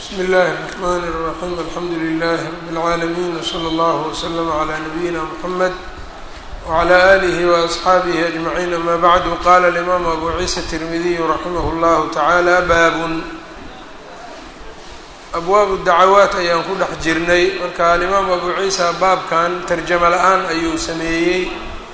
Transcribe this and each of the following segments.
bsmi اllahi الرحmn الرaxيm alxamdu لlh rb العaalمين وslى اllه وslm عlى نabiyina mحamed وعlى آlih وأصxaabih أجmaعيn ama bعd qala الإmam abu ciisa التirmidiy raximah اllah taعalى bab abwaab dacawaat ayaan ku dhex jirnay marka alimaam abu ciisa baabkan tarjamo la-aan ayuu sameeyey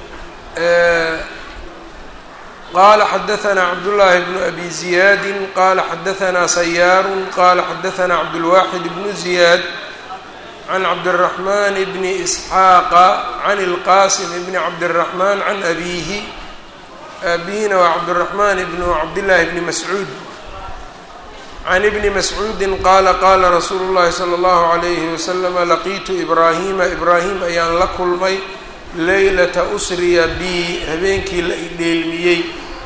qala xadaثna cabdالlahi bnu abi ziyaadi qala xadaثna sayaaru qala xadaثna cabdالwaxid bnu ziyaad can cabdالرaحman bni isxaaqa can اlqasim bni cabdالرaحman can abihi abihina waa cabdالرaحman bnu cabdالlahi bni mascuud can ibni mascuudi qaala qaala rasuulu اllahi salى اllahu عalayhi waslama laqiitu ibraahima ibraahim ayaan la kulmay leylata usriya bi habeenkii la idheelmiyey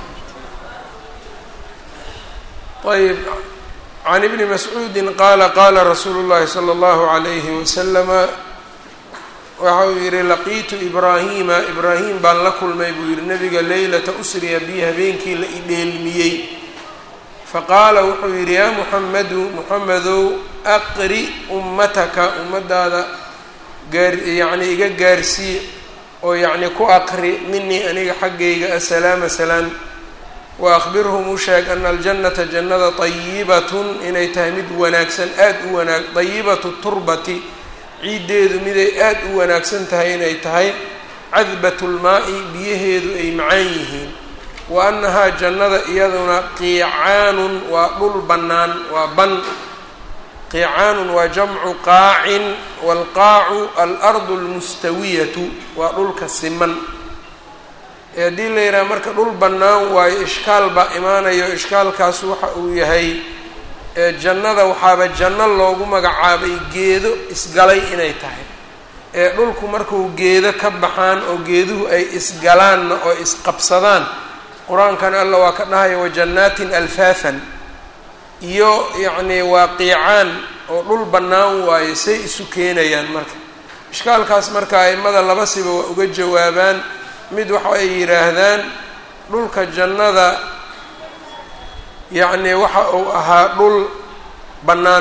ayb can ibni mascuudi qaala qaala rasuulu اllahi salى اllahu عalayhi waslama waxa uu yihi laqiitu ibraahima ibraahim baan la kulmay buu yihi nabiga leylata usriya bi habeenkii la idheelmiyey faqaala wuxuu yidhi yaa muxamedu muxamedow aqri ummataka ummadaada gaar yacnii iga gaarsii oo yacni ku aqri minii aniga xaggayga asalaama salaan wa akhbirhum u sheeg ana aljannata jannada tayibatun inay tahay mid wanaagsan aada u wanaag dayibatu turbati ciiddeedu miday aada u wanaagsan tahay inay tahay cadbatu lmaa-i biyaheedu ay macaan yihiin wa annahaa jannada iyaduna qiicaanun waa dhul bannaan waa ban qiicaanun waa jamcu qaacin waalqaacu alardu almustawiyatu waa dhulka siman ee haddii la yidhaha marka dhul bannaan waayo ishkaal baa imaanayo ishkaalkaas waxa uu yahay jannada waxaaba janno loogu magacaabay geedo isgalay inay tahay ee dhulku markuu geedo ka baxaan oo geeduhu ay isgalaanna oo isqabsadaan qur-aankan alla waa ka dhahaya wajannaatin alfaafan iyo yacnii waa qiicaan oo dhul bannaan waayo say isu keenayaan marka ishkaalkaas marka aimada laba siba waa uga jawaabaan mid waxa ay yidhaahdaan dhulka jannada yacnii waxa uu ahaa dhul bannaan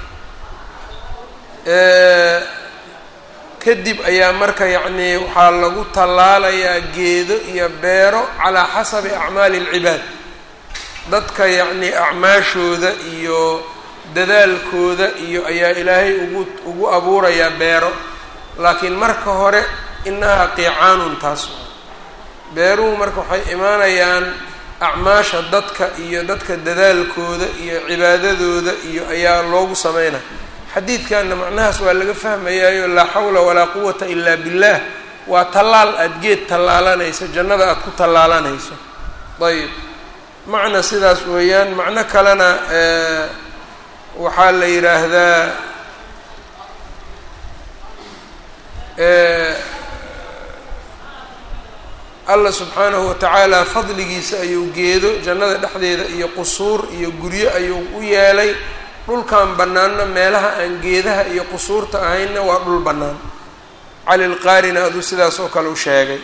kadib ayaa marka yacnii waxaa lagu tallaalayaa geedo iyo beero calaa xasabi acmaali alcibaad dadka yacnii acmaashooda iyo dadaalkooda iyo ayaa ilaahay ugu ugu abuurayaa beero laakiin marka hore inahaa qiicaanun taas beeruhu marka waxay imaanayaan acmaasha dadka iyo dadka dadaalkooda iyo cibaadadooda iyo ayaa loogu sameynaya xadiidkanna macnahaas waa laga fahmayaayo laa xawla walaa quwata ilaa billaah waa tallaal aada geed tallaalanayso jannada aada ku tallaalanayso ayb macna sidaas weeyaan macno kalena waxaa la yidhaahdaa allah subxaanahu watacaala fadligiisa ayuu geedo jannada dhexdeeda iyo qusuur iyo guryo ayuu u yeelay dhulkan bannaanna meelaha aan geedaha iyo qusuurta ahaynna waa dhul bannaan cali lqaarina aduu sidaas oo kale u sheegay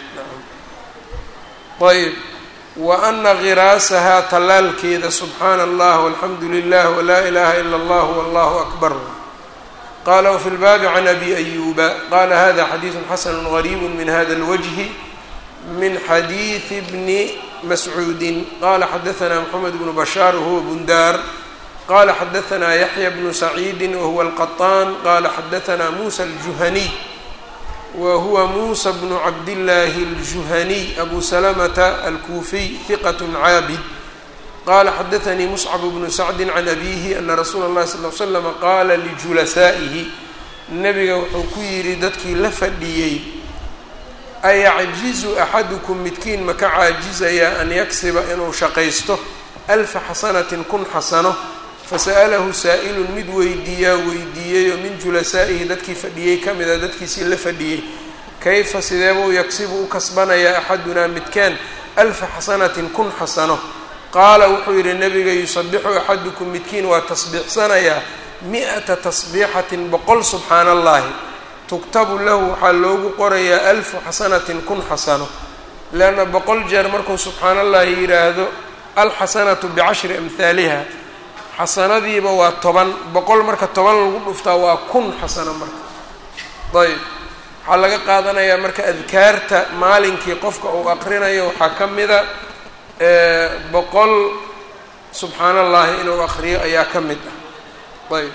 ayb wa ana khiraasahaa tallaalkeeda subxaana allah walxamdu lilah walaa ilaha ila allah wallahu akbar qala wfi lbaabi can abi ayuba qala hada xadiidu xasanu gariibu min hada اlwajhi min xadiidi bni mascuudi qala xadaثna mxamed bnu bashaar wahuwa bundaar qala xadaثna yaxya bnu saciidi wahuwa alqaطaan qala xadaثna musa aljuhaniy wa huwa muusa bnu cabdillaahi aljuhaniy abu salamata alkuufiy hiqat caabid qala xadaثanii muscab bnu sacdi can abihi ana rasuula اllahi sal l slama qaala lijulasaa'ihi nabiga wuxuu ku yidhi dadkii la fadhiyey ayacjizu axadukum midkiin maka caajizayaa an yaksiba inuu shaqaysto alfa xasanatin kun xasano fasa'alahu saa'ilun mid weydiiyaa weydiiyeyoo min julasaa'ihi dadkii fadhiyey ka mida dadkiisii la fadhiyey kayfa sideebuu yagsibu u kasbanayaa axadunaa midkaan alfa xasanatin kun xasano qaala wuxuu yidhi nabiga yusabixu axadukum midkiin waa tasbiixsanayaa mi-ata tasbiixatin boqol subxaana allahi tugtabu lahu waxaa loogu qorayaa alfu xasanatin kun xasano leanna boqol jeer markuu subxaana allahi yidhaahdo alxasanatu bicashri amhaaliha xasanadiiba waa toban boqol marka toban lagu dhuftaa waa kun xasano marka ayb waxaa laga qaadanayaa marka adkaarta maalinkii qofka uu aqrinayo waxaa ka mida boqol subxaan allahi inuu aqriyo ayaa ka mid ah ayb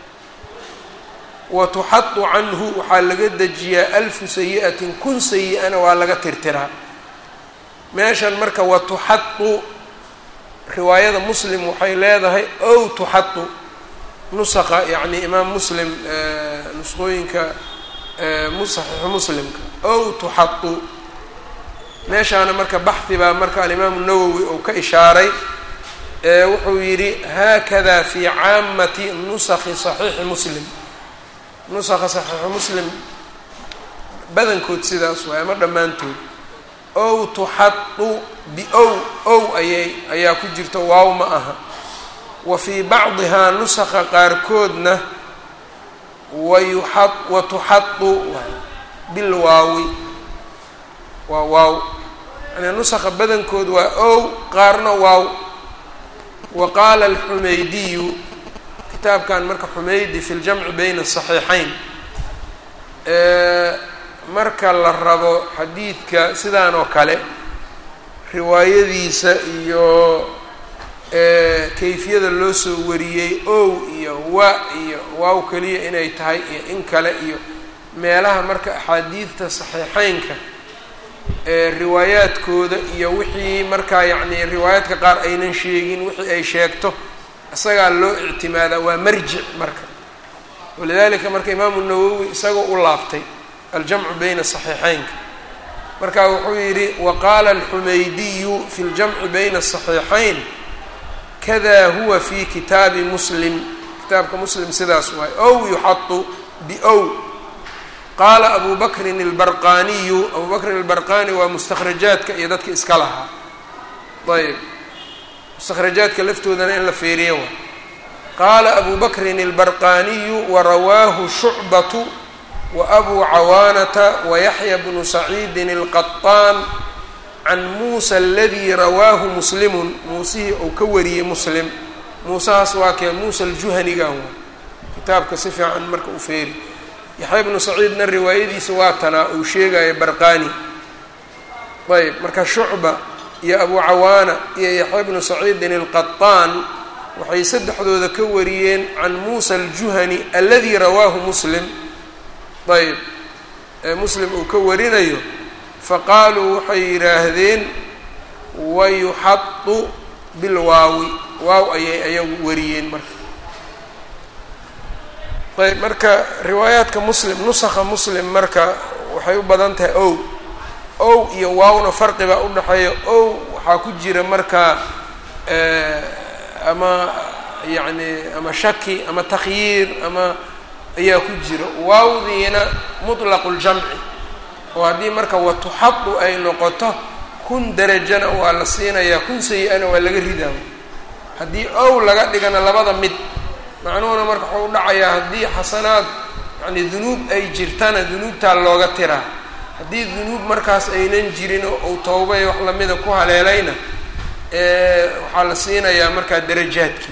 wa tuxadu canhu waxaa laga dejiyaa alfu sayi-atin kun sayi-ana waa laga tirtiraa meeshan marka wa tuxadu riwaayada muslim waxay leedahay ow tuxadu nusaqa yacni imaam muslim nusqooyinka saxiixu muslimka ow tuxadu meeshaana marka baxhi baa marka alimaamu nawowi uu ka ishaaray wuxuu yidhi haakada fi caamati nusakhi saxiixi muslim nusakha saxiixu muslim badankood sidaas waay ama dhammaantood ow tuxadu biow ow ayay ayaa ku jirta waaw ma aha wa fii bacdihaa nusakha qaarkoodna wayuxa wa tuxadu bilwaawi waa waaw yani nusakha badankood waa ow qaarna waaw wa qaala alxumaydiyu kitaabkan marka xumeydi fi ljamci bayna asaxiixayn marka la rabo xadiidka sidaan oo kale riwaayadiisa iyo kayfiyada loo soo wariyey ow iyo wa iyo waaw keliya inay tahay iyo in kale iyo meelaha marka axaadiidta saxiixeynka riwaayaadkooda iyo wixii markaa yacni riwaayaadka qaar aynan sheegin wixii ay sheegto isagaa loo ictimaadaa waa marjic marka walidalika marka imaamu nawowi isagoo u laabtay aljamcu bayna saxiixeynka marka wuxuu yidhi waqaala alxumaydiyu fi ljamci bayna asaxiixayn kada huwa fi kitaabi muslim kitaabka muslim sidaas waay ow yuxadu biow qaala abu bakrin albarqaniyu abu bakrin albarqani waa mustakhrajaadka iyo dadka iska lahaa ayb mustakhrajaadka laftoodana in la feeriyo wa qaala abu bakrin albarqaniyu warawaahu shucbatu waabuu cawaanata wayaxya bnu saciidin alqaطaan can muusa aladii rawaahu muslimun muusihii uu ka wariyey muslim muusahaas waa kee muusa aljuhaniga wa kitaabka si fiican marka u feeri yaxya bnu saciidna riwaayadiisa waa tanaa uu sheegaya barqani ayb marka shucba iyo abu cawaana iyo yaxya bnu saciidin alqaطaan waxay saddexdooda ka wariyeen can muusa aljuhani aladii rawaahu muslim ayb muslim uu ka warinayo faqaaluu waxay yidhaahdeen wayuxadu bilwaawi waaw ayay ayagu wariyeen marka ayb marka riwaayaadka muslim nusakha muslim marka waxay u badan tahay ow ow iyo waawna farqibaa udhaxeeya ow waxaa ku jira marka ama yacni ama shaki ama takhyiir ama ayaa ku jira waawdiina mutlaqu ljamci oo haddii marka watuxadu ay noqoto kun derajana waa la siinayaa kun sayi-ana waa laga ridaa haddii ow laga dhigana labada mid macnuhuna marka waxuu udhacayaa haddii xasanaad yani dunuub ay jirtana dunuubtaa looga tiraa haddii dunuub markaas aynan jirin oo uu towbay wax lamida ku haleelayna waxaa la siinayaa markaa darajaadkii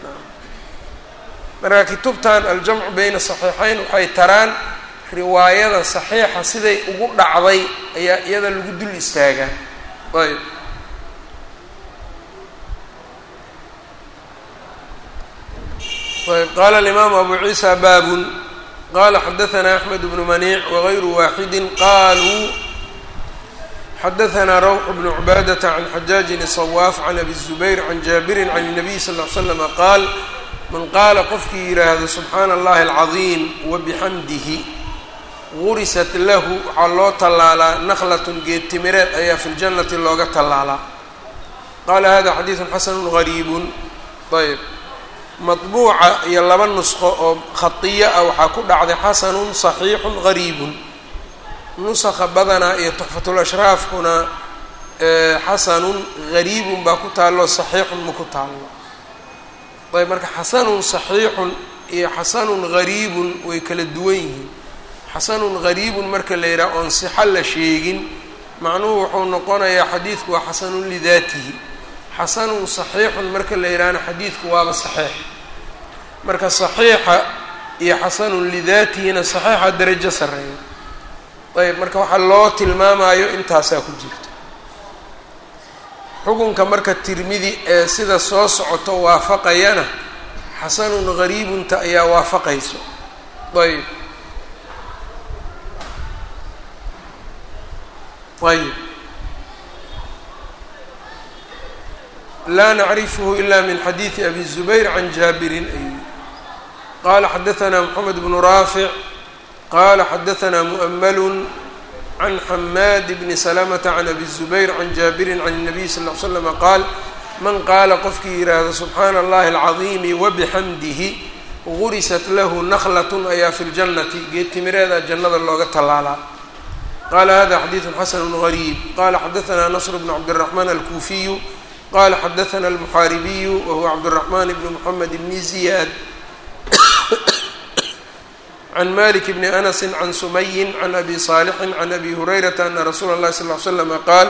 marka kutubtan aljamcu bayna saxiixayn waxay taraan riwaayada saxiixa siday ugu dhacday ayaa iyada lagu dul istaagaa ayb ayb qaala alimaamu abu ciisa baabun qala xadaثna axmed bnu maniic wagayru waaxidi qaluu xadaثna rawx bnu cubaadata can xajaajin الصwaaf can abi الzubayr can jaabirin can الnabiy sal ll slama qaal man qaala qofkii yidhaahdo subxaana allahi alcadiim wabixamdihi gurisat lahu waxaa loo tallaalaa naklatun geed timireed ayaa fi ljannati looga tallaalaa qaala hada xadiidun xasanu gariibun ayb madbuuca iyo laba nusqo oo khadiyo ah waxaa ku dhacday xasanun saxiixun gariibun nusakha badanaa iyo tuxfatul ashraafkuna xasanun gariibun baa ku taallo saxiixun ma ku taallo ayb marka xasanun saxiixun iyo xasanun gariibun way kala duwan yihiin xasanun gariibun marka la yidhaha oon sixo la sheegin macnuhu wuxuu noqonayaa xadiidku waa xasanun lidaatihi xasanun saxiixun marka la yidhaahna xadiidku waaba saxiix marka saxiixa iyo xasanun lidaatihina saxiixa darajo sarreeya ayb marka waxaa loo tilmaamayo intaasaa ku jirta xukunka marka tirmidi ee sida soo socoto waafaqayana xasanun gariibunta ayaa waafaqayso ayb ayb laa nacrifhu ila min xadiidi abi zubayr can jaabirin ayuu qala xadaثna mxamed bnu raafic qala xadaثna muؤml can xamaad bni slmةa can abi الzubayr can jaabirin can الnabiy sal ll ly slm qaal man qaala qofkii yidhaahdo subxaana اllahi اlcaظiimi wabixamdihi gurisat lahu naklat ayaa fi اljannati geed timireeda jannada looga tallaalaa qala hada xadiiثu xasn غariib qala xadaثna nasr bn cabdالرaحman alkuufiyu qala xadaثna almuxaaribiyu wahuwa cabdالرaحman bn mxamed bni ziyad can malik bni anasi can sumayin can abi saalixin can abi hurayrata ana rasuula اllahi sal ly slama qaal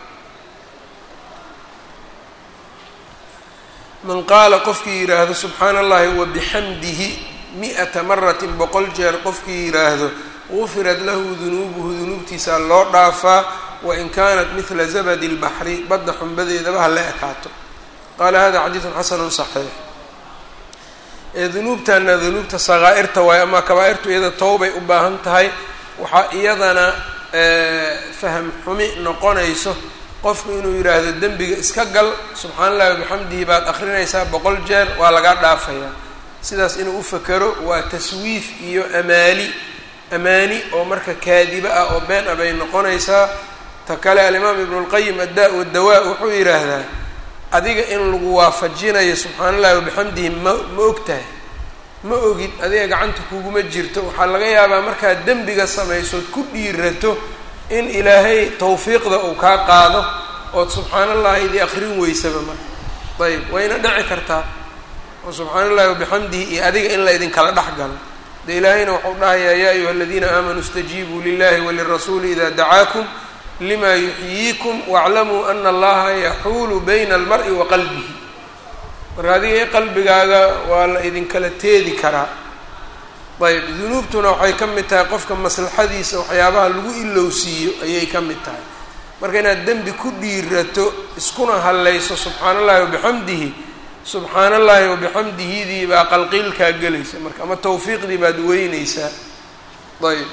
man qaala qofkii yidhaahdo subxaana allahi wabixamdihi mi-ata maratin boqol jeer qofkii yidhaahdo gufirat lahu dunuubuhu dunuubtiisaa loo dhaafaa wain kaanat midla zabadi اlbaxri badda xumbadeedaba ha la ekaato qaala hada xadiidu xasanu saxiix ee dunuubtana dunuubta sakaa'irta waayo ama kabaa-irtu iyada towbay u baahan tahay waxaa iyadana faham xumi noqonayso qofku inuu yidhaahdo dembiga iska gal subxaana allahi wabixamdihi baad akrinaysaa boqol jeer waa lagaa dhaafayaa sidaas inuu u fakero waa taswiif iyo amaali amaani oo marka kaadiba ah oo been ah bay noqonaysaa ta kale alimaam ibnu lqayim addaa wadawaa wuxuu yidhaahdaa adiga in lagu waafajinayo subxaana allahi wabixamdihi ma ma og tahay ma ogid adiga gacanta kuguma jirto waxaa laga yaabaa markaad dembiga samaysood ku dhiirato in ilaahay tawfiiqda uu kaa qaado ood subxaana allahi idii akrin weysaba marka ayb wayna dhici kartaa oo subxaana allahi wabixamdihi iyo adiga in la idinkala dhex galo de ilaahayna waxau dhahayaa yaa ayuha aladiina aamanuu istajiibuu lilahi walirasuuli ida dacaakum lima yuxyiikum waaclamuu ana allaha yaxuulu bayna almari wa qalbihi marka adiga qalbigaaga waa la idinkala teedi karaa ayb dunuubtuna waxay ka mid tahay qofka maslaxadiisa waxyaabaha lagu ilowsiiyo ayay ka mid tahay marka inaad dembi ku dhiirato iskuna hallayso subxaana allahi wabixamdihi subxaana allahi wabixamdihidii baa qalqiilkaa gelaysa marka ama tawfiiqdii baad weyneysaa ayb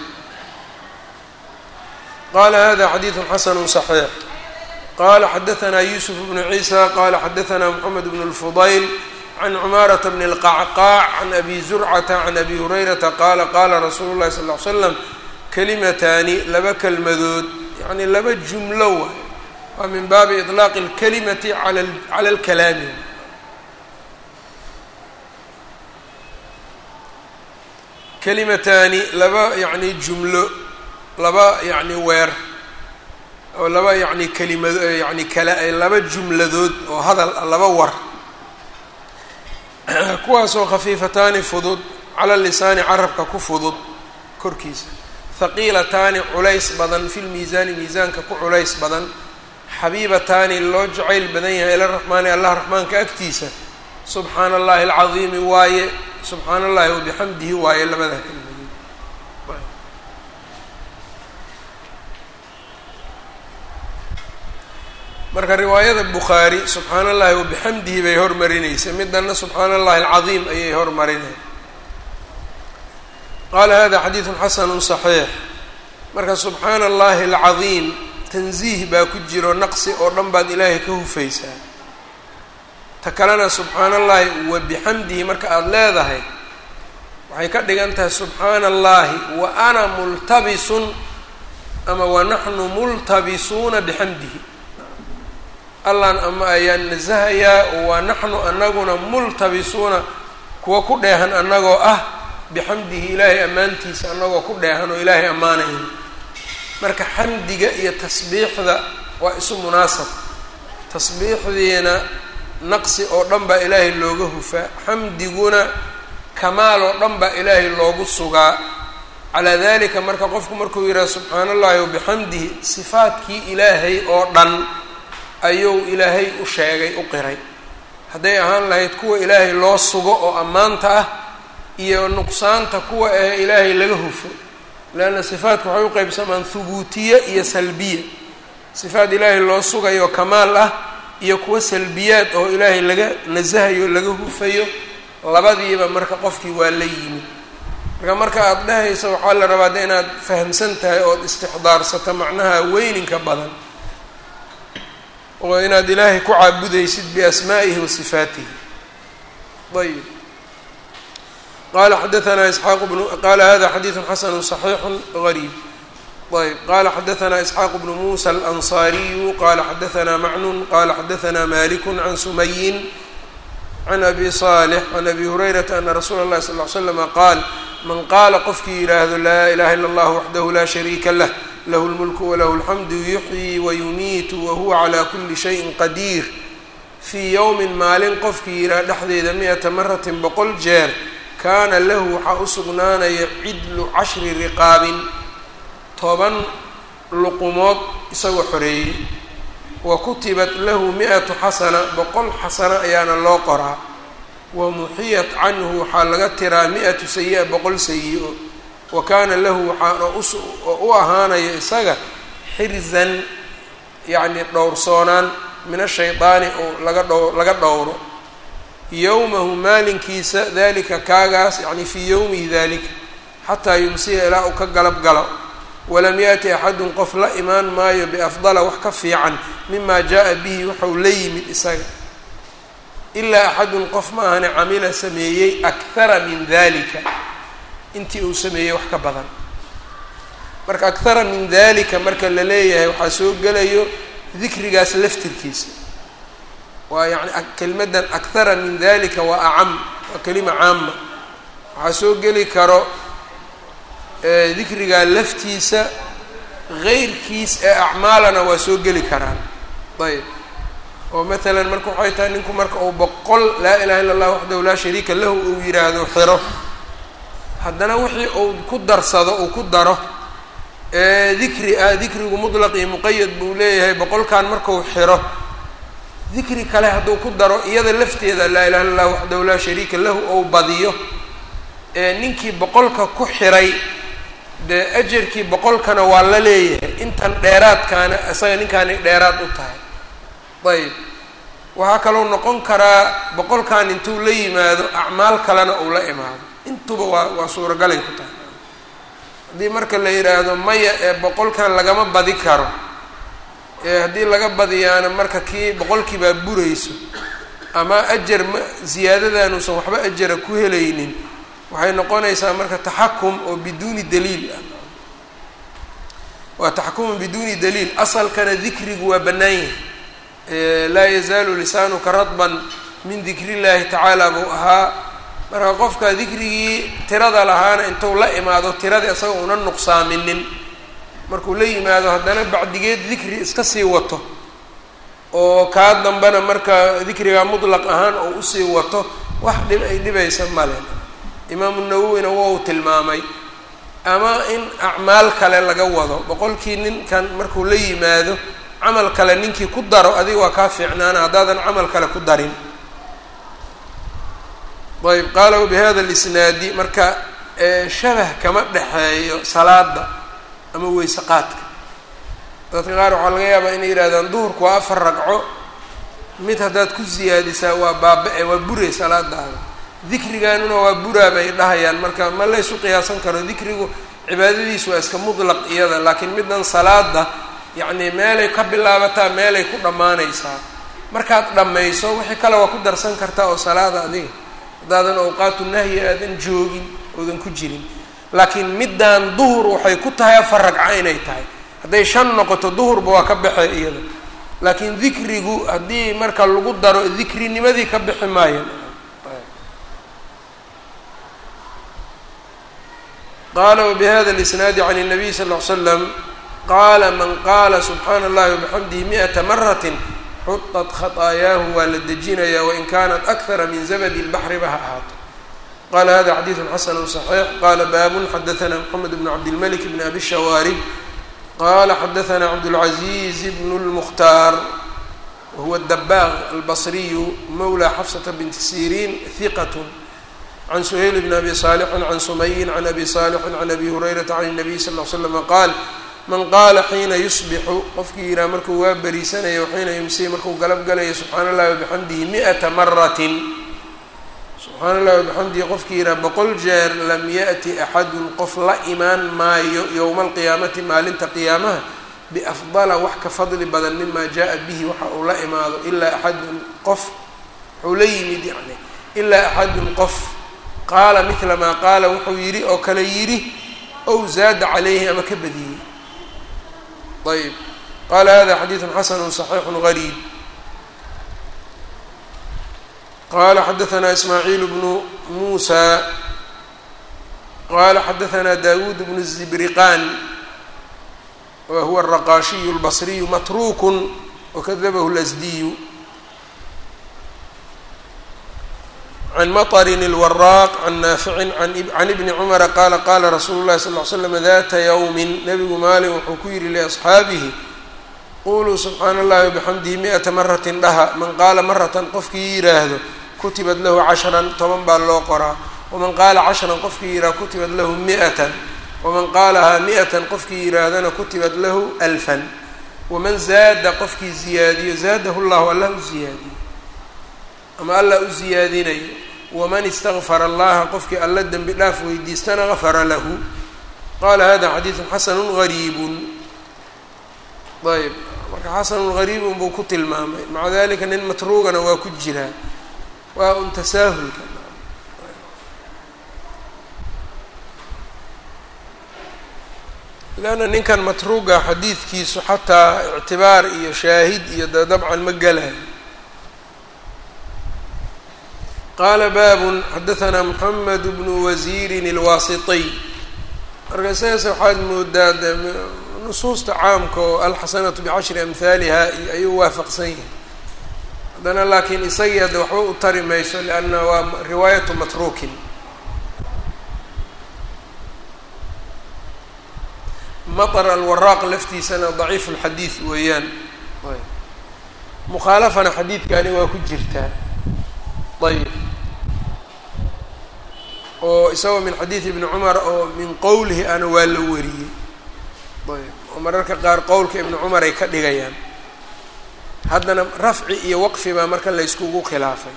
qala hada xadiidu xasanu صaxiix qala xadaثna yusuf bnu ciisa qala xadaثna mxamed bn اlfudayl can cumaarata bn اlqacqaac can abi zurcata can abi hurayrata qala qala rasuulu llahi sal ly slam kalimataani laba kelmadood yani laba jumlo waay waa min baabi iطlaaqi اlkalimati cala اlkalaami kalimataani laba yani jumlo laba yacni weer oo laba yacni kelimad yani kala laba jumladood oo hadal laba war kuwaasoo khafiifataani fudud cala lisaani carabka ku fudud korkiisa haqiilataani culays badan fi lmiisaani miisaanka ku culays badan xabiibataani loo jacayl badan yahay ila raxmaani allah raxmaanka agtiisa subxaana allahi alcadiimi waaye subxaana allahi wabixamdihi waaye labada kelimadood marka riwaayada bukhaari subxaana allahi wabixamdihi bay hormarinaysa midana subxaana allahi alcadiim ayay hormarinay qaala hada xadiidun xasanu صaxiix marka subxaana allahi alcadiim tansiih baa ku jiro naqsi oo dhan baad ilaahay ka hufaysaa ta kalena subxaana allahi wabixamdihi marka aada leedahay waxay ka dhigan tahay subxaana allahi wa ana multabisun ama wa naxnu multabisuuna bixamdihi allan ama ayaan nasahayaa waa naxnu anaguna multabisuuna kuwa ku dheehan annagoo ah bixamdihi ilaahay ammaantiisa annagoo ku dheehan oo ilaahay ammaanayna marka xamdiga iyo tasbiixda waa isu munaasab tasbiixdiina naqsi oo dhan baa ilaahay looga hufaa xamdiguna kamaal oo dhan baa ilaahay loogu sugaa calaa dalika marka qofku markuu yidhaha subxaana allahi wabixamdihi sifaadkii ilaahay oo dhan ayuu ilaahay u sheegay u qiray hadday ahaan lahayd kuwa ilaahay loo sugo oo ammaanta ah iyo nuqsaanta kuwa ee ilaahay laga hufo leanna sifaatku waxay u qeybsamaan hubuutiye iyo salbiya sifaat ilaahay loo sugayo kamaal ah iyo kuwa salbiyaad oo ilaahay laga nasahayo laga hufayo labadiiba marka qofkii waa la yimid marka marka aada dhahaysa waxaa la rabaa de inaad fahamsan tahay ood istixdaarsato macnaha weyninka badan oo inaad ilaahay ku caabudaysid biasmaa'ihi wa sifaatihi ayb qala xadaanaa isxaaq bnu qala hada xadiidu xasanu صaxiixu gariib ayb qala xadaanaa isxaaq bnu musa alanصariyu qala xadaanaa macnun qala xadaanaa maliku can sumayin can abi صالح can abi hurayrata ana rasuula اllahi sal ly slama qaal man qaala qofkii yidhaahdo laa ilaha ila اllah waxdahu la shariika lah lahu اlmulku walahu اlxamdu yuxyii wayumiitu wahuwa calaa kuli shayin qadiir fii yowmin maalin qofkii yidhaah dhexdeeda mi-ata maratin boqol jeer kaana lahu waxaa u sugnaanaya cidlu cashri riqaabin toban luqumood isagoo xoreeyey wa kutibat lahu mi-atu xasana boqol xasano ayaana loo qoraa wa muxiyat canhu waxaa laga tiraa mi-atu sayi-a boqol sayi-o wa kaana lahu waxaana oo u ahaanaya isaga xirzan yacni dhowrsoonaan min ashaydaani oo laga dhow laga dhowro yowmahu maalinkiisa dalika kaagaas yacni fii yowmihi dalika xataa yumsiya ilaa uu ka galab galo walam yaati axadun qof la imaan maayo biafdala wax ka fiican mima jaa bihi waxau la yimid isaga ilaa axadun qof ma ahane camila sameeyey akhara min dalika intii uu sameeyey wax ka badan marka akhara min dalika marka la leeyahay waxaa soo gelayo dikrigaas laftirkiisa waa yani kelimadan akhara min dalika waa acam waa kelima caama waxaa soo geli karo dikrigaa laftiisa geyrkiis ee acmaalana waa soo geli karaan ayb oo matalan marka waxay tahay ninku marka uu boqol laa ilaha illa allah waxdahu laa shariika lahu uu yidhaahdo xiro haddana wixii uu ku darsado uu ku daro dikri ah dikrigu mutlaq iyo muqayad buu leeyahay boqolkan markuu xiro dikri kale hadduu ku daro iyada lafteeda laa ilaha illa allah waxdahu laa shariika lahu ou badiyo ninkii boqolka ku xiray dee ajarkii boqolkana waa la leeyahay intan dheeraadkaana isaga ninkaani dheeraad u tahay ayb waxaa kaloo noqon karaa boqolkan intuu la yimaado acmaal kalena uu la imaado intuba waa waa suuragalay ku tahay haddii marka la yidhaahdo maya ee boqolkan lagama badi karo ee haddii laga badiyaana marka kii boqolkii baa burayso ama ajar ma ziyaadadaanuusan waxba ajara ku helaynin waxay noqonaysaa marka taxakum oo biduuni daliil ah waa taxakumun biduuni daliil asalkana dikrigu waa bannaan yahay laa yazaalu lisaanuka radban min dikri llaahi tacaala buu ahaa marka qofka dikrigii tirada lahaana intuu la imaado tiradii isaga una nuqsaaminin markuu la yimaado haddana bacdigeed dikri iska sii wato oo kaa dambena marka dikriga mutlaq ahaan oo usii wato wax dhib ay dhibaysa male imaamu nawowina wou tilmaamay ama in acmaal kale laga wado boqolkii ninkan markuu la yimaado camal kale ninkii ku daro adiga waa kaa fiicnaana haddaadan camal kale ku darin ayb qaala wabihada lisnaadi marka shabah kama dhexeeyo salaada ama weyse qaadka dadka qaar waxaa laga yaabaa inay yidhahdaan duhurku waa afar ragco mid haddaad ku siyaadisaa waa baaba-e waa buray salaadaada dikrigaanuna waa buraa bay dhahayaan marka ma laysu qiyaasan karo dikrigu cibaadadiisu waa iska mutlaq iyada laakiin middan salaada yacni meelay ka bilaabataa meelay ku dhammaanaysaa markaad dhammayso wixii kale waa ku darsan kartaa oo salaada adiga haddaadan awqaatu nahyi aadan joogin oodan ku jirin laakiin middan duhur waxay ku tahay afar ragco inay tahay hadday shan noqoto duhurba waa ka baxay iyada laakiin dikrigu haddii marka lagu daro dikrinimadii ka bixi maayo qala wbihada اlisnaadi can الnabiy sal ll ly slam qaala man qaala subxaana اllahi wabixamdihi miئata maratin xuطat khaطaayaahu waa la dejinaya wain kanat akara min zabd اlbaxri ba ha ahaato qala hada xadiidu xasanu صaxiix qala baabun xadaana mxamed bn cabdilmalik bn abi shawaarib qala xadaana cabdاlcaziz bn اlmukhtaar wahuwa dabaaq albasriyu mawla xafsata binti siriin hiqat can suhayl bn abi saalixin can sumayin can abi saalixin can abi hurayrata can الnabiy sal ll slama qaal man qaala xiina yusbixu qofkii yihaha markuu waa beriisanayo xiina yumsiy markuu galab galayo subxaana اllahi wabixamdihi miata maratin subxaana اllahi wabixamdihi qofkii yihaha boqol jeer lam yaأti axadun qof la imaan maayo yowma alqiyaamati maalinta qiyaamaha biafdala wax ka fadli badan mima jaءa bihi waxa uu la imaado ilaa axadun qof wuxuu la yimid yani ilaa axadun qof qaala midla maa qaala wuxuu yidhi oo kale yidhi ow zaada calayhi ama ka badiyey ayb qaala hada xadiidu xasanu صaxiixu gariib qala xadaثna ismaaciil bnu muusa qala xadaثna dawuud bnu الzibriqan wa huwa الraqaashiyu اlbصriyu matruuk wakadabahu اlasdiyu can maطrin اlwaraaq can naaficin can ibni cumara qaala qaala rasuulu llahi sal ly slam data ywmin nabigu maalin wuxuu ku yihi liasxaabihi quluu subxaana اllahi wabixamdihi miata maratin dhaha man qaala maratan qofkii yidhaahdo kutibat lahu cashran toban baa loo qoraa waman qaala cashran qofkii yidhahdo kutibat lahu miatan waman qaalahaa miatan qofkii yidhaahdana kutibat lahu alfan waman zaada qofkii ziyaadiyo zaadahu llahu allah u ziyaadiyo ama allah u ziyaadinayo waman istakfara allaha qofkii alla dembi dhaaf weydiistana gafara lahu qaala hada xadiidun xasanu gariibun ayb marka xasanun gariibun buu ku tilmaamay maca dalika nin matruugana waa ku jiraa waa un tasaahulka leanna ninkan matruuga xadiidkiisu xataa ictibaar iyo shaahid iyo de dabcan ma gelayo qaala baabun xadahanaa moxamed bnu wasiirin alwaasitiy marka sidaas waxaad moodaa de nusuusta caamka oo alxasanatu bicashri amhaaliha iyo ayuu waafaqsan yahay haddana laakiin isagii hadde waxba u tari mayso lianna waa riwaayatu matruukin maطr alwaraaq laftiisana daciif اlxadiid weeyaan mukhaalafana xadiidkani waa ku jirtaa ayb oo isagoo min xadiid ibni cumar oo min qowlihi ana waa la wariyey ayb oo mararka qaar qowlka ibni cumar ay ka dhigayaan haddana rafci iyo waqfi baa marka la yskugu khilaafay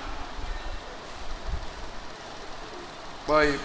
ayb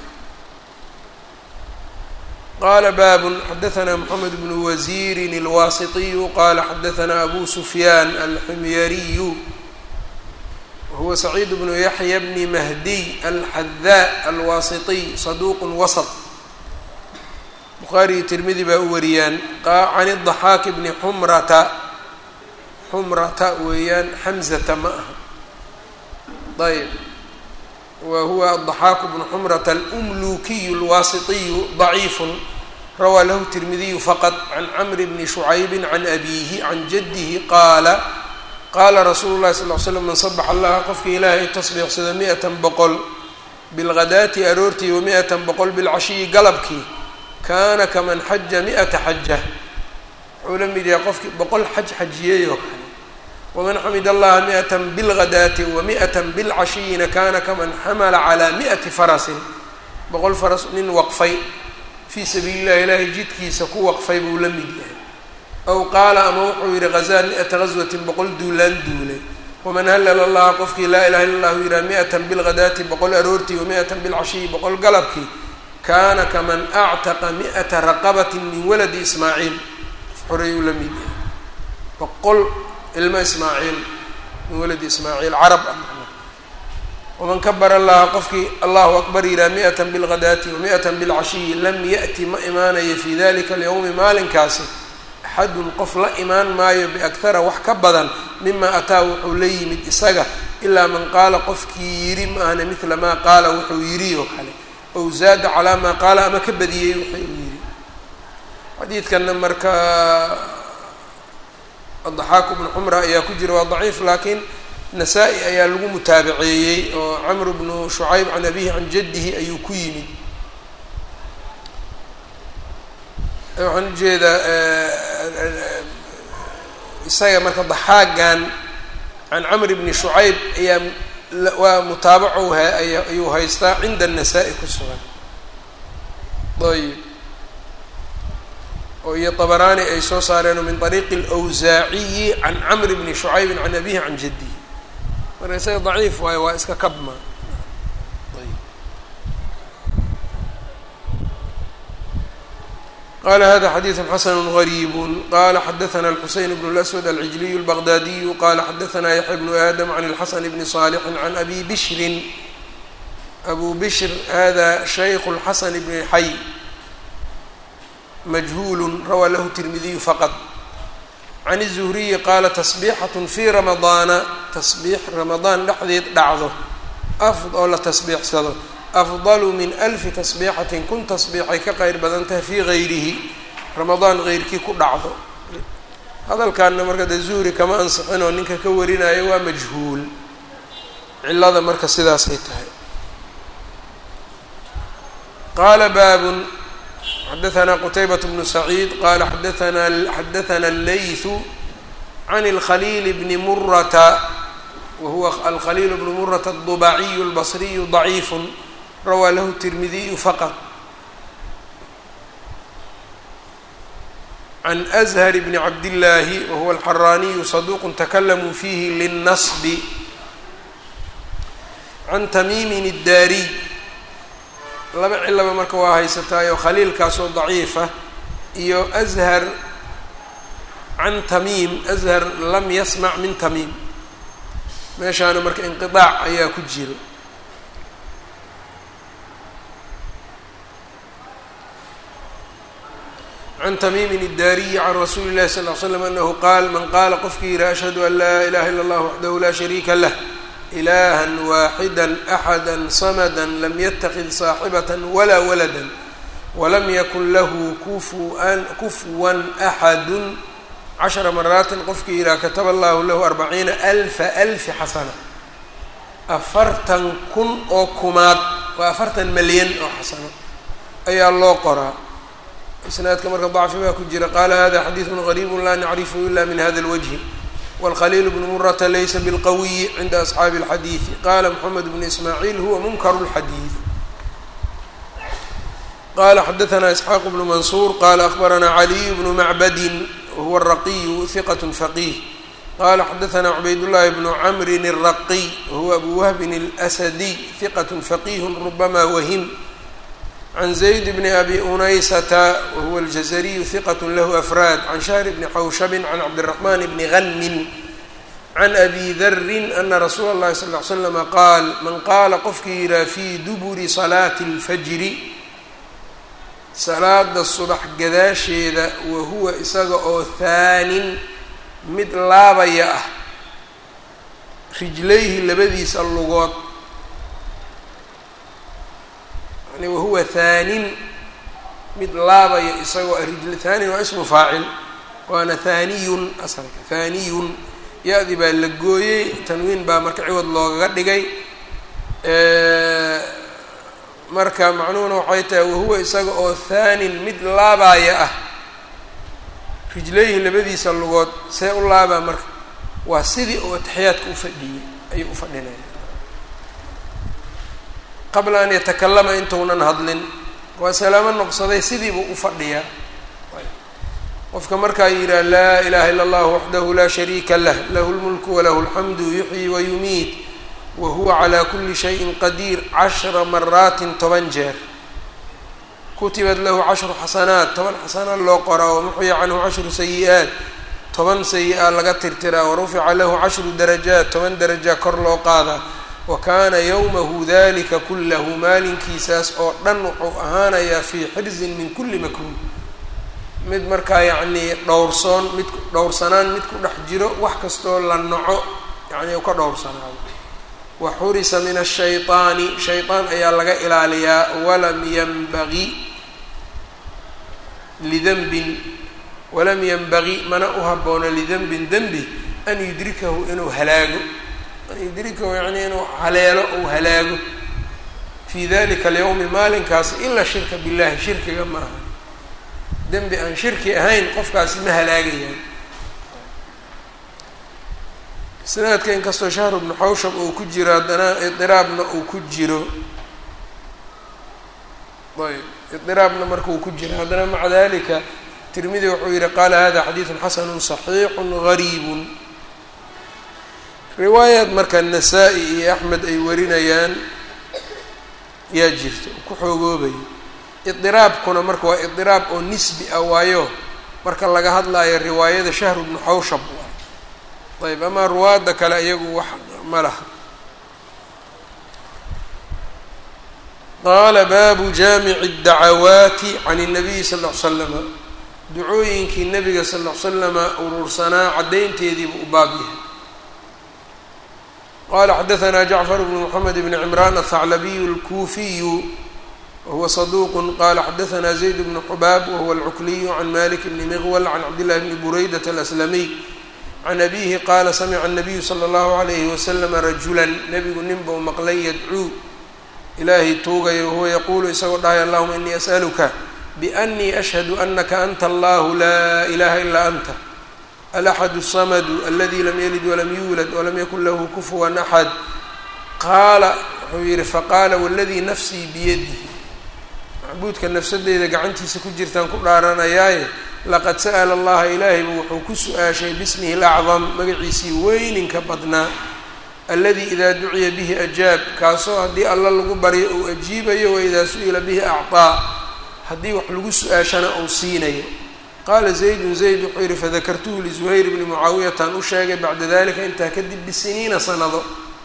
qala bab xadaثna mxamed bn wasiiri اlwasitiyu qala xadaثna abu sufyaan alximyariyu wahuwa saciid bnu yaxya bni mahdiy alxadaa alwasitiy saduq wasط bukhaari iyo tirmidi baa u wariyaan can الضaxaak bni xumrata xumrata weeyaan xamzata ma aha ayb wa huwa aلضaxaaku bnu xumrata almlukiyu اlwaasitiyu ضaciif rawaa lahu tirmidiyu faqad can camri bni shucaybi can abiihi can jadihi qaala qaala rasuulu llahi sal l slam man sabax allaha qofkii ilaahay tasbiixsado mi-atan boqol bilghadaati aroortii wa mi-atan boqol bilcashiyi galabkii kaana kaman xaja mi-ata xaja wuxuu la mid yahay qofkii boqol xaj xajiyey oo kale waman xamid allaha mi-atan bilghadaati wa mi-atan bilcashiyina kana kaman xamala calaa mi-ati farasin boqol faras nin waqfay fii sabiili llahi ilaahay jidkiisa ku waqfay buu la mid yahay aw qaala ama wuxuu yihi hazaa mi-ata gaswatin boqol duulaan duulay waman halala allaha qofkii laa ilaha illa allahu yidhaha mi-atan bilghadaati boqol aroortii wa mi-atan bilcashiyi boqol galabkii kaana kaman actaqa mi-ata raqabatin min waladi ismaaciil xoreeyuu la mid yahay boqol ilmo ismaaciil min waladi ismaaciil carab ah waman kabara allaha qofkii allahu akbar yidhaha mi-atan bilghadaati wa mi-atan bilcashiyi lam ya'ti ma imaanayo fii dalika alyowmi maalinkaasi axadun qof la imaan maayo biakhara wax ka badan mima ataa wuxuu la yimid isaga ilaa man qaala qofkii yidhi maahna midla maa qaala wuxuu yidhi oo kale ow zaada calaa maa qaala ama ka badiyey wuxuu yidhi xadiidkanna marka adaxaaku bnu xumra ayaa ku jira waa daciif laakiin nasaa-i ayaa lagu mutaabaceeyey oo camr bnu shucayb can abihi can jaddihi ayuu ku yimid waxaan ujeedaa isaga marka daxaagan can camr bni shucayb ayaa waa mutaabaco ayuu haystaa cinda الnasaa-i ku sugan ayb oo iyo طabaraani ay soo saareen min طariiqi اlأwsaaciyi can camr bni shucaybi can abihi can jadihi marka isaga daciif waayo waa iska kabma qala hada xadiiثu xasn غrيb qala xadaثna الxuseyn bn الأswad alcijliy الbغdadiyu qala xadaثna yaحya bnu adam عan الxasn bni صاlح عan abi bishri abu bishr hada shayk الxasn bn xay majhul rawaa lahu tirmidiyu faqط can الزhriyi qaala taصbixaة fi ramadaana taصbiix ramadaan dhexdeed dhacdo oo la tasbiixsado afdalu min alfi tasbiixatin kun tasbiixay ka qeyr badan tahay fii gayrihi ramadaan keyrkii ku dhacdo hadalkaana marka dee zuhri kama ansixin oo ninka ka warinayo waa majhuul cilada marka sidaasay tahay qaala baabun xadaثna qtaybaة bnu saciid qala xadaana xadaثna اllayثu can اlkhaliil bni murata wahuwa alkhaliil bnu murata الضubaciyu اlbصriyu ضaciif rawaa lahu tirmidiyu faqط can أzhar bni cabdillaahi wahuwa alxaraaniyu saduuq takalamuu fiihi liلnasb can tamiimin الdaariy laba cilaba marka waa haysataayoo khaliilkaasoo daciifa iyo ashar can tamiim ashar lam yasmac min tamiim meeshaana marka inqiطaac ayaa ku jiro can tamiimin الdaariyi can rasuuli اllahi sal ll ly slam anahu qaal man qaala qofkii yihi ashhadu an laa ilaha ila اllah waxdahu laa shariika lah ilaha waaxida axada samada lam yatakid saaxibaة walaa walada walam yakun lahu kufuan kufwan axadu cashara maraatin qofkii yihaha kataba allahu lahu arbaciina alfa alfi xasana afartan kun oo kumaad waa afartan malyan oo xasano ayaa loo qoraa isnaadka marka dacfi baa ku jira qaala hada xadiiثu غariib la nacrifu ila min hada اlwجhi wاlkhaliil bnu murata laysa bاlqawiyi cinda asxaabi اlxadiiثi qala mxamed bnu ismaaciil huwa munkar اlxadiiث qala xadaثna isxaaq bnu mansuur qala akbarana caliy bnu macbadin wahuwa الraqiyu hiqaة faqih qala xadaثna cubaydالlahi bnu camrin الraqiy wahuwa abu wahbin اlأsadiy hiqaة faqih rubama wahim can zayd bni abi unaysata wahuwa aljazariyu hiqat lahu afraad can shahr bni xawshabin can cabdiraxman bni hanmin can abi darin ana rasuula اllahi sal ly slama qaal man qaala qofkii yihaha fii duburi salaati اlfajri salaada subax gadaasheeda wahuwa isaga oo haanin mid laabaya ah rijlayhi labadiisa lugood wahuwa haanin mid laabaya isagoo rijl haanin waa ismu faacil waana haaniyun asalka haaniyun ya-di baa la gooyey tanwiin baa marka ciwad loogaga dhigay marka macnuhuna waxay tahay wahuwa isaga oo haanin mid laabaya ah rijlayhi labadiisa lugood see u laabaa marka waa sidii oo ataxiyaadka ufadhiyey ayuu ufadhinaya qabla an yatakalama intuunan hadlin waa salaamo noqsaday sidiibuu u fadhiyaa qofka markaa yidhaha laa ilaha ila اllah waxdahu laa shariika lah lahu lmulku walahu alxamdu yuxyi wayumiit wa huwa calaa kuli shayin qadiir cashra maraatin toban jeer kutibat lahu cashru xasanaat toban xasanaad loo qoraa wamuxya canhu cashru sayi-aat toban sayi-a laga tirtiraa warufica lahu cashru darajaat toban daraja kor loo qaadaa wa kaana yowmahu dalika kullahu maalinkiisaas oo dhan wuxuu ahaanayaa fii xirzin min kulli makruuh mid markaa yacnii dhowrsoon mid dhowrsanaan mid ku dhex jiro wax kastoo la naco yacni u ka dhowrsanaado wa xurisa min ashayطaani shayطaan ayaa laga ilaaliyaa walam yanbagi lidanbin walam yanbagi mana u haboono lidanbin denbi an yudrikahu inuu halaago yudrikahu yacnii inuu haleelo ou halaago fii dalika alyawmi maalinkaas ila shirka billahi shirkiga maaha dembi aan shirki ahayn qofkaasi ma halaagayaan isnaadka inkastoo shahr bnu xawshab uu ku jiro haddana idiraabna uu ku jiro ayb idiraabna marka uu ku jiro haddana maca dalika tirmidi wuxuu yihi qaala hada xadiidu xasanu صaxiixu gariibu riwaayaad marka nasaa-i iyo axmed ay warinayaan yaa jirto ku xoogoobayo idiraabkuna marka waa idiraab oo nisbi ah waayo marka laga hadlayo riwaayada shahru bnu xawshab waay ayb amaa ruwaadda kale iyagu wax ma laha qaala baabu jaamici اdacawaati can الnabiyi sal ll ly slama ducooyinkii nabiga sal ll ly slama urursanaa caddaynteediibu u baab yahay qala xadaثna jacfar bn mxamed bn cimran aلthaclabiyu اlkuufiyu wahuwa صaduq qala xadaثna zayd bn xubaab wahuwa اlcukliyu can malik bni miqwal can cabdillahi bni buraydat aلslamiy can abihi qaala samica الnabiyu slى اllahu عalayhi waslama rajula nebigu nin bau maqlay yadcuu ilaahay tuugayo wahuwa yaquulu isagoo dhahay allahuma inii asأluka bأnii ashhadu anaka anta allahu laa ilaha ilaa anta alaxad الsamadu aladi lam yalid walam yuulad walam yakun lahu kufuwan axad qaala wuxuu yihi faqaala waladii nafsii biyadihi macbuudka nafsadeyda gacantiisa ku jirtaan ku dhaaranayaaye laqad sa'la allaha ilaahaybu wuxuu ku su-aashay bismihi اlacdam magaciisii weyninka badnaa aladi idaa duciya bihi ajaab kaasoo haddii alla lagu baryo uu ajiibayo waidaa su-ila bihi acطaa haddii wax lagu su-aashana uu siinayo qaala zaydun zayd wuxuu yihi fadakartuhu lizuhayr bni mucaawiyataan u sheegay bacda dalika intaa kadib bisiniina sanado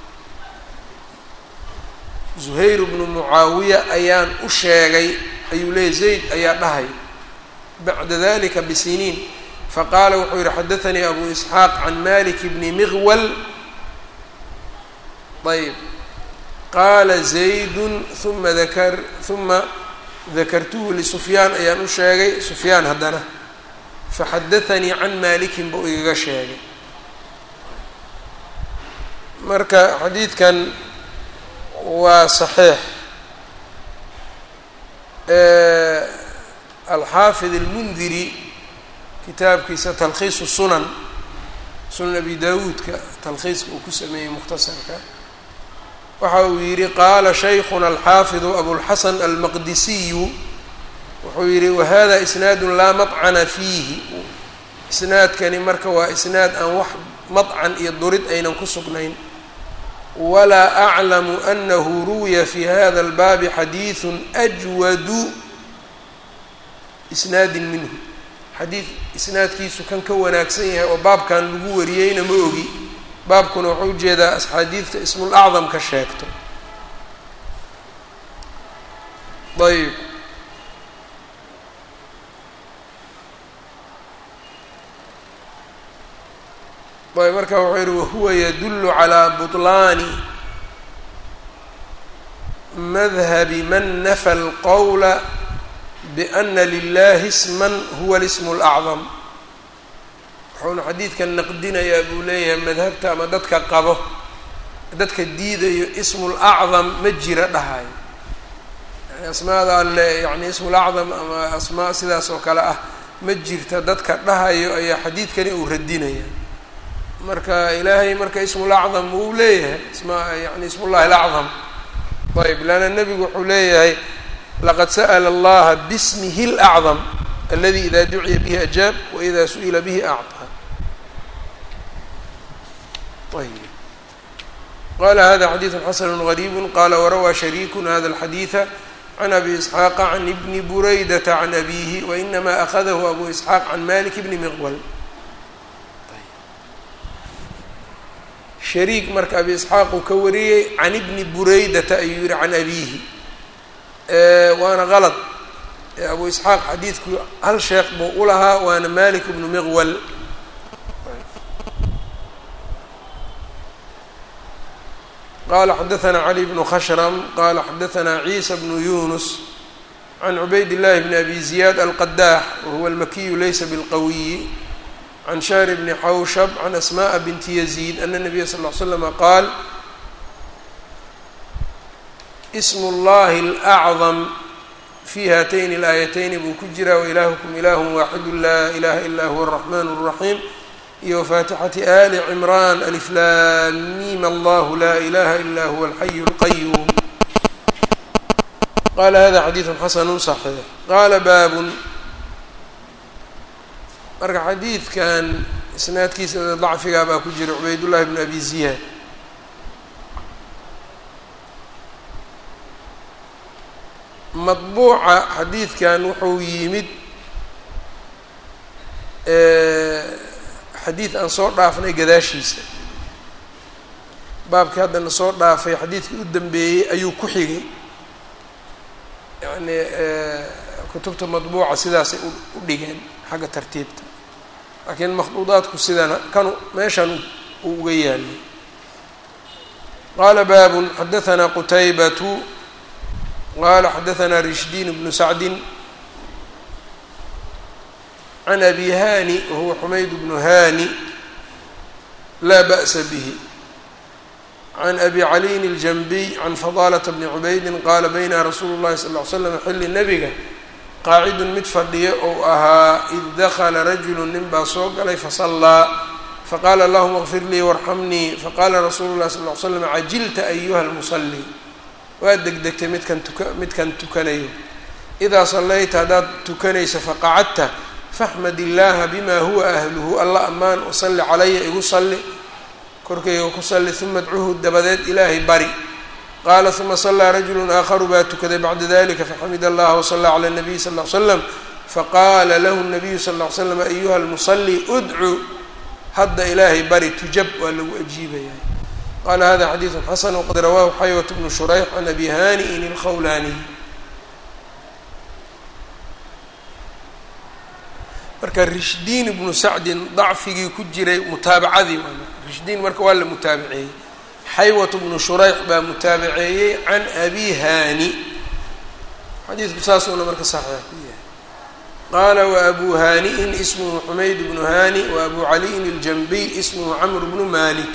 zuhayr bnu mucaawiya ayaan u sheegay ayuu leeyay zayd ayaa dhahay bacda dalika bisiniin faqaala wuxuu yihi xadaanii abu isxaaq can malik bni miqwal ayb qaala zaydun uma dakar uma dakartuhu lisufyaan ayaan u sheegay sufyaan haddana faxadaanii can malikin buu igaga sheegay marka xadiidkan waa saxiix alxaafid almundiri kitaabkiisa talkhiisu sunan sunan abi dawuudka talkhiiska uu ku sameeyey mukhtasarka waxa uu yihi qaala shaykhuna alxaafidu abulxasan almaqdisiyu wuxuu yihi wahada isnaadu laa madcana fiihi isnaadkani marka waa isnaad aan wax madcan iyo durid aynan ku sugnayn walaa aclamu anahu ruwiya fi hada albaabi xadiidu ajwadu isnaadin minhu xadiid isnaadkiisu kan ka wanaagsan yahay oo baabkan lagu wariyeyna ma ogi baabkuna wuxuu ujeedaa axaadiidta ismul acdam ka sheegto ayb ayb marka wuxuu yihi wahuwa yadulu calaa buطlaani madhabi man nafa alqowla biana lilahi isman huwa lismu اlacdam wuxuuna xadiidkan naqdinayaa buu leeyahay madhabta ama dadka qabo dadka diidayo ismu lacdam ma jira dhahayo yani asmaada alle yani ismu lacdam ama asmaa sidaas oo kale ah ma jirta dadka dhahayo ayaa xadiidkani uu radinaya marka ilaahay marka ismulacdam wuu leeyahay isma yani ismullahi lacdam ayb leanna nebigu wuxuu leeyahay laqad sa'la allaha bismihi اlacdam aladi ida duciya bihi ajaab waida su-ila bihi acطaa ayb qala hada xadiiثu xasanu غariibu qala warawaa shariiku hada اlxadiiثa can abi isxaaqa can ibni buraydata can abihi wainama akadahu abu isxaaq can malik bni miqwal shariik marka abi isxaaq uu ka wariyey can ibni buraydata ayuu yihi can abihi waana qalad abu isxaaq xadiidku hal sheekh buu u lahaa waana malik bnu miqwal qala xadaثna cali bnu khashrm qala xadaثna ciisa bnu yunus can cubayd الlahi bn abi ziyad alqadax wahuwa almakiyu laysa bilqawiyi can shahr bni xawshab can asmaءa binti yaziid ana nabiya sal ll ly slama qaal ismu اllahi اlأcdam fi haatayni اlaayatayni buu ku jiraa wailaahukum ilah waaxidu laa ilaha ila huwa الraxman الraxiim iyo faatixati ali cimraan aliflaamim allahu laa ilaha ila huwa alxayu اlqayuum qala hada xadiidu xasanu صaxiix qaala baabun marka xadiidkan isnaadkiisa dacfigaa baa ku jira cubaydullahi bn abi ziyaad madbuuca xadiidkan wuxuu yimid xadiid aan soo dhaafnay gadaashiisa baabkii haddana soo dhaafay xadiidkii u dambeeyey ayuu ku xigay yacni kutubta madbuuca sidaasay u dhigeen xagga tartiibta laakiin makhduudaadku sidana kanu meeshan uu uga yaalay qaala baabun xadahanaa qutaybatu qala xadahanaa rishdiin bnu sacdin can abi hani wahuwa xumayd bnu hani laa ba'sa bihi can abi caliyin اljanbiy can fadaalata bni cubaydin qaala bayna rasuulu llahi sal ly slam xilli nebiga qaacidun mid fadhiya ou ahaa id dakla rajulu nin baa soo galay fasallaa faqaala allahuma kfir lii warxamnii faqaala rasuulu llahi sal ly slam cajilta ayuha lmusali waa degdegtay midkan tuka midkan tukanayo idaa sallayta haddaad tukanayso faqacadta faxmad illaaha bima huwa ahluhu alla ammaan wasalli calaya igu salli korkayga ku salli uma adcuhu dabadeed ilaahay bari qaala uma sallaa rajulu aakharu baa tukaday bacda dalika faxamid allaha wasallaa cala nabiy sal ly slam faqaala lahu nabiyu sal ly slam ayuha lmusali udcu hadda ilaahay bari tujab waa lagu ajiibaya qala hada xadiidu xasan wqad rawaahu xaywat bnu shurayx can abi hani'in ilkhawlaaniy marka rishdiin ibnu sacdin dacfigii ku jiray mutaabacadii rishdiin marka waa la mutaabaceeyey xaywat bnu shurayx baa mutaabaceeyey can abi hani xadiidku saasuuna marka saxiix ku yahay qaala waabu hani'in ismuhu xumayd bnu hani waabu caliyin iljanbiy ismuhu camr bnu malik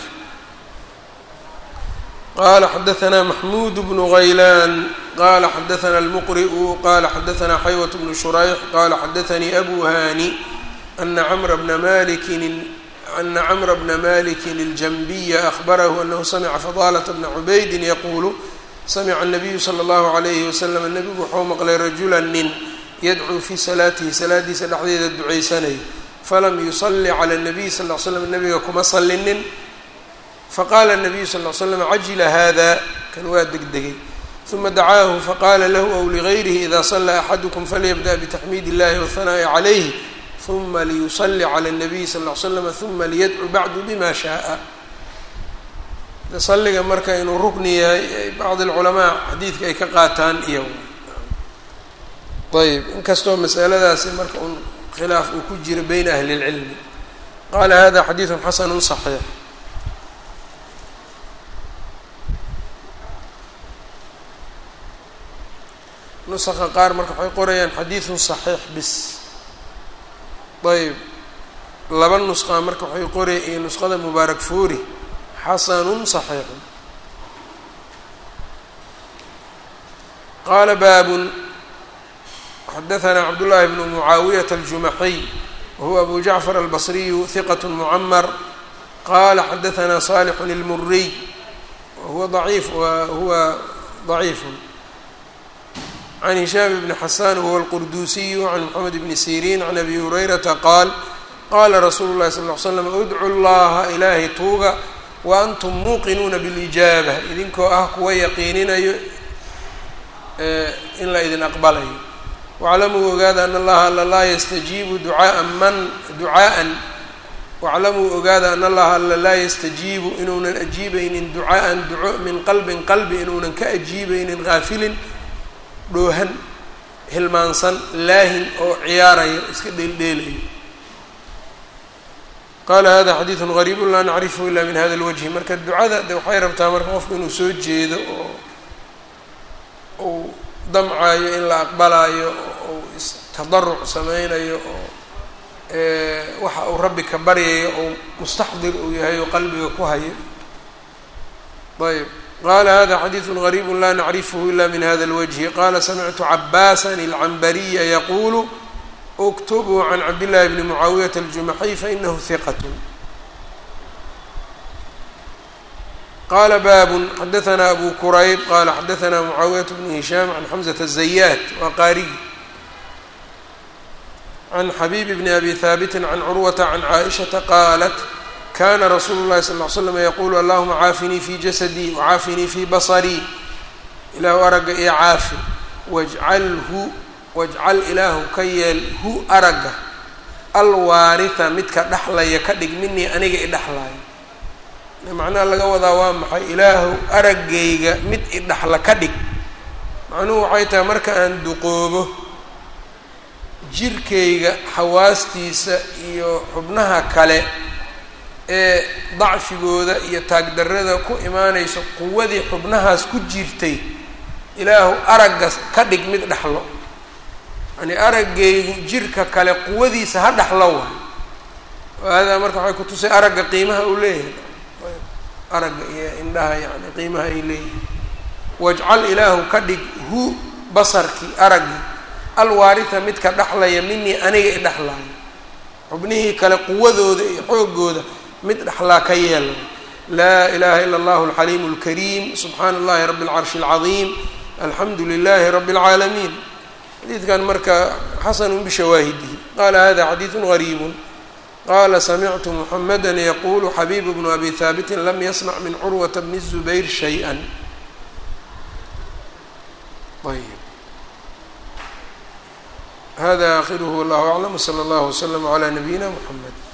qala xadaثna maxmud bnu غaylan qala xadaثna اlmqri'u qala xadaثna xaywة bnu shurayx qala xadaثanii abu hani ana cmra bna malikin ana cmra bna malikin اljanbiya ahbarahu anahu samca fadalة bna cubaydin yaqulu samca الnabiyu slى اllahu عalayhi waslm nebigu wuxuu maqlay rajula nin yadcuu fii salaatihi salaadiisa dhexdeeda ducaysanay falam yusali clى الnabiy sal ly slam nebiga kuma salinin faqala الnabiyu sal ly slam cajila hada kan waa degdegay uma dacaahu faqala lahu aw ligayrihi ida sala axadukum falyabda btaxmiid اllahi wاhanaa'i calayh uma liyusali clى الnabiy sal ly slam uma liyadcu bacdu bima shaءa saliga marka inuu rukni yahay bacd اlculamaa xadiidka ay ka qaataan iyo ayb inkastoo masaladaasi marka un khilaaf uu ku jiro beyna ahli اlcilmi qala hada xadiidu xasanu صaxiix nusaqa qaar marka waxay qorayaan xadiidun saxiix bis ayb laba nusqa marka waxay qoraya iyo nusqada mubaarak fuuri xasanun saxiixun qaala baabun xadaثna cabdullaahi bnu mucaawiyata aljumaxiy wahuwa abu jacfar albasriyu hiqat mucamar qala xadaثna salixun اlmuriy wahuwa daciif wahuwa daciifun can hishaam bni xasan wahuwa alqurduusiyu can moxamed bni siriin can abi hurayrata qaal qaala rasuulu llahi sal ly slam udcu llaha ilaahay tuuga wa antum muuqinuuna bilijaaba idinkoo ah kuwa yaqiininayo in la idin aqbalayo waclamuu ogaada ana allaha alla laa yastajiibu ducaaa man ducaaan waclamuu ogaada ana allaha alla laa yastajiibu inuunan ajiibaynin ducaaan duco min qalbin qalbi inuunan ka ajiibaynin haafilin dhoohan hilmaansan laahin oo ciyaaraya iska dheeldheelayo qaala hada xadiidun gariibu laa nacrifu ila min hada lwajhi marka ducada de waxay rabtaa marka qofku inuu soo jeedo oo uu damcayo in la aqbalaayo oo uu istadaruc sameynayo oo waxa uu rabbi ka baryayo oo mustaxdir uu yahay oo qalbiga ku hayo ayb qala hada xadiidu غariibu la nacrifhu ila min hada اlwجhi qala samictu cabaasan اlcambariya yaqulu اktubuu can cabdillahi bni mucaawiyata aljumaxiy fainahu hiqat qala babun xadaثna abu kurayb qala xadaثna mucaawiyaة bn hishaam can xamزة الزayaat waa qaarigi can xabib bn abi haabiti can curwata can caaئishaةa qaalat kana rasuulu الlahi sal اه ly slm yaqulu allahuma caafinii fi jasadii wcaafinii fi baصrii ilaahu aragga iyo caafi wajcalhu wajcal ilaahu ka yeel hu aragga alwaariha midka dhexlaya ka dhig minii aniga i dhexlaayo macnaha laga wadaa waa maxay ilaahu araggayga mid idhaxla ka dhig macnuhu waxay tahay marka aan duqoobo jirkayga xawaastiisa iyo xubnaha kale ee dacfigooda iyo taagdarrada ku imaanayso quwadii xubnahaas ku jirtay ilaahu aragga ka dhig mid dhexlo yani araggaygu jirka kale quwadiisa ha dhexlo waay haadaa marka waxay kutusay aragga qiimaha uu leeyahay aragga iyo indhaha yani qiimaha ay leeyihin wajcal ilaahu ka dhig hu basarkii araggii alwaarita midka dhexlaya minii aniga i dhexlaayo xubnihii kale quwadooda iyo xoogooda mid dhexlaa ka yeela laa ilaha ila allahu alxaliimu اlkariim subxaana allahi rabi اlcarshi اlcadiim alxamdu lilahi rabi اlcaalamiin xadiidkan marka xasanu bishawaahidihi qala hada xadiidu gariibu qala samictu muxamada yaqulu xabiib bnu abi haabitin lam yasmac min curwata bni الzubayr shayئa ayb hada akhiruhu wallahu aclam wslى اllah wslm عlى nabiyina mxamed